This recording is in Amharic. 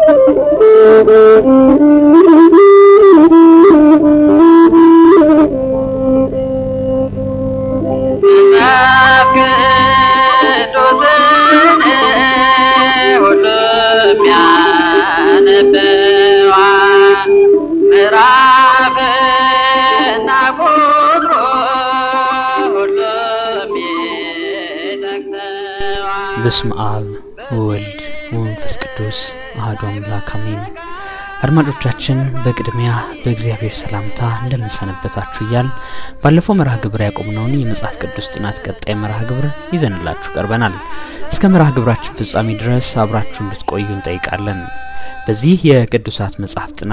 በስመ አብ ወወልድ ወመንፈስ ቅዱስ አሐዱ አምላክ አሜን። አድማጮቻችን በቅድሚያ በእግዚአብሔር ሰላምታ እንደምንሰነበታችሁ እያል ባለፈው መርሃ ግብር ያቆምነውን የመጽሐፍ ቅዱስ ጥናት ቀጣይ መርሃ ግብር ይዘንላችሁ ቀርበናል። እስከ መርሃ ግብራችን ፍጻሜ ድረስ አብራችሁ እንድትቆዩ እንጠይቃለን። በዚህ የቅዱሳት መጽሐፍ ጥናት